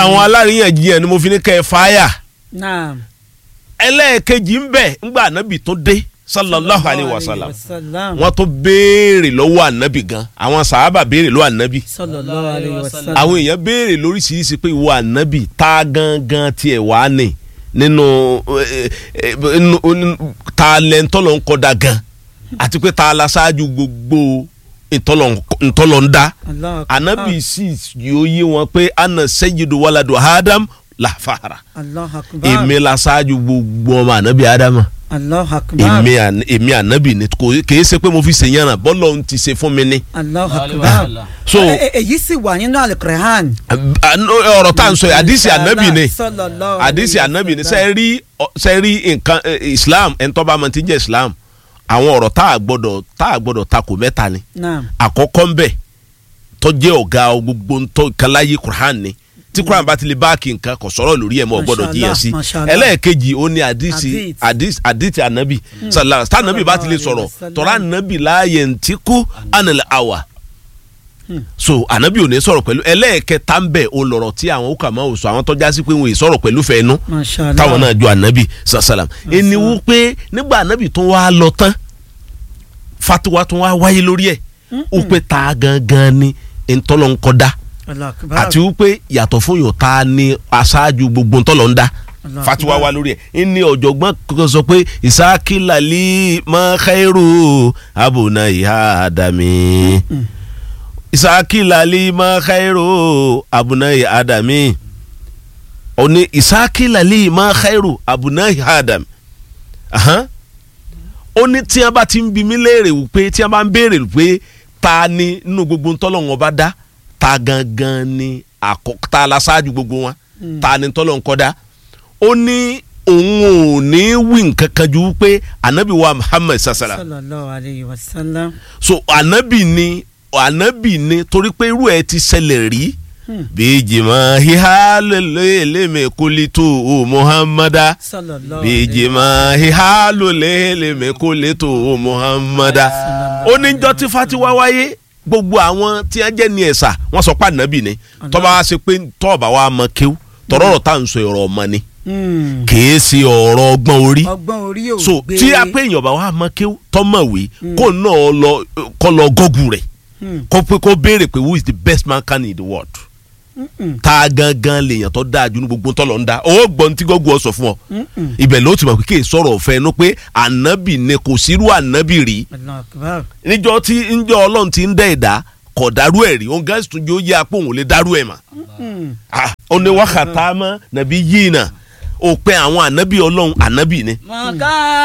àwọn aláríyànjiyàn ni mo fi ní kẹ́ ẹ fáyà naam. ẹlẹ́ẹ̀kejì ń bẹ̀ ńgbà ànábì tó dé sallallahu alayhi wa sallam wasalam. wọ́n tó béèrè lọ́wọ́ ànábì gan àwọn sàhábà béèrè lọ́wọ́ ànábì sallallahu alayhi wa sallam. àwọn èèyàn béèrè lóríṣiríṣi pé ìwọ ànábì tá gangan tiẹ̀ wá ní nínú eh, eh, nínú- nínú- ta lẹ́ńtọ́lọ́ ń kọ́da gan àti pé ta la ṣáájú gbogbo ìtọ́lọ̀ ń dá Allahu akbar. ànábì sì yóò yé wọn pé ana sayyidu waladu adam làfàrà Allahu akbar. èmi la ṣáájú gbogbo ọmọ ànábì ádámà Allahu akbar. èmi àn- èmi ànábì ni kò kìí ṣe pé mo fi ṣèyànràn bọ́lọ̀ ń ti ṣe fún mi ni. Allahu Allahu akbar. akbar. so Ẹ- ẹ- èyí sì wà nínú alukur'an. ọ̀rọ̀ tá à ń sọ yìí àdìsí ànábì ni Sallallahu àdìsí alayhi wa ànábì ni sallam. ṣe rí ṣe rí nǹkan eh, islam ẹni tó bá mọ ti jẹ́ islam àwọn ọ̀rọ̀ tá a gbọ́dọ̀ tá a gbọ́dọ̀ takò mẹ́ta ni naam. àkọ́kọ́ ń bẹ̀ tó jẹ́ ọ̀gá gbogbo ntọ́ kalaye quran ni tí quran bá ti lè báàkì nǹkan kò sọ̀rọ̀ lórí ẹ̀ mọ́ ọ gbọ́dọ̀ jiyàn sí Mashallah, ẹlẹ́ẹ̀kejì ó ní àdìsí Hadith. àdìsí àdìsí ànábì sàlá tá ànábì bá ti lè sọ̀rọ̀ Sallallahu tọ́ra ànábì láàyè ntí kú ànàlẹ́ àwà Hmm. so ànábì ò ní sọ̀rọ̀ pẹ̀lú ẹlẹ́ẹ̀kẹta ń bẹ̀ ó lọ̀rọ̀ tí àwọn òkà máa wò sọ àwọn tọ́já sí pé wọn ì sọ̀rọ̀ pẹ̀lú fẹ́ẹ́nu mashallah. táwọn náà jọ ànábì sàlám ẹni wú pé nígbà ànábì tó wá lọ tán fatiwa tó wá wáyé lórí ẹ̀ ó pé ta gangan ni ntọ́lọ́ ń kọ́ dá Allahu akbar. àti wípé yàtọ̀ fún yòó ta ni aṣáájú gbogbo ntọ́lọ́ ń dá Allahu fatiwa akbar. wá lórí ẹ̀ ní ọ̀jọ̀gbọ́n kankan sọ pé ìsákìlálí mọ́kẹ́rù abùnà ìhà àdàmì ìsákìlálí mọ́kẹ́rù abùnà ìhà àdàmì òní ìsákìlálí mọ́kẹ́rù abùnà ìhà àdàmì Ahan. ó ní tí wọ́n bá ti ń bi mí léèrè wípé tí wọ́n bá ń béèrè wípé ta ni nínú gbogbo ntọ́lọ́wọ́n bá dá ta gangan ni àkọ́ ta la ṣáájú gbogbo wọn ta ni tọ́lọ́ ń kọ́ dá ó ní òun ò ní wí nǹkan kan ju wípé anabi wa muhammed sasala sallallahu alayhi wa sallam. so anabi ni anabi ni torí pé irú ẹ ti ṣẹlẹ̀ rí bíjìmọ̀ híhá lélẹ́mẹ̀ kólító o muhammada sallallahu bíjìmọ̀ híhá lélẹ́mẹ̀ kólító o muhammada ó ní jọ́ tí fatiwa wáyé gbogbo àwọn tí wọ́n jẹ́ ní ẹ̀sà wọ́n sọ pé anabi ni tọ́ba wa ṣe pé tọ́ọ̀bà wa mọ kéw tọ́rọ̀rọ̀ tá à ń sọ ọ̀rọ̀ ọmọ ni Hmm. kìí ṣe ọ̀rọ̀ ọgbọ́n orí ọgbọ́n orí ò so gbé. tí a pé èèyàn bá wà mọ kí tọmọwé kó náà lọ kó lọ gọgù rẹ Hmm. kó pé kó béèrè pé who is the best man can in the world Mm-mm. tá a gangan lèèyàn tó dáa ju ní gbogbo tọ́lọ̀ ń dá owó gbọ́n tí gọ́gù ọ sọ fún ọ Mm-mm. ibẹ̀ ló ti mọ̀ pé kí n sọ̀rọ̀ ọ̀fẹ́ inú pé ànábì ni kò sírú ànábì rí Allahu akbar. níjọ́ tí níjọ́ ọlọ́run ti ń dẹ́ ẹ̀dá kò dárú ẹ̀ rí òun gáàsì tún yóò yẹ apò òun lè dárú ẹ̀ mà Hmm. Ah, ó ní wákàtá mọ́ nàbí yìí náà ó pẹ́ àwọn ànábì ọlọ́run ànábì ni mọ̀ká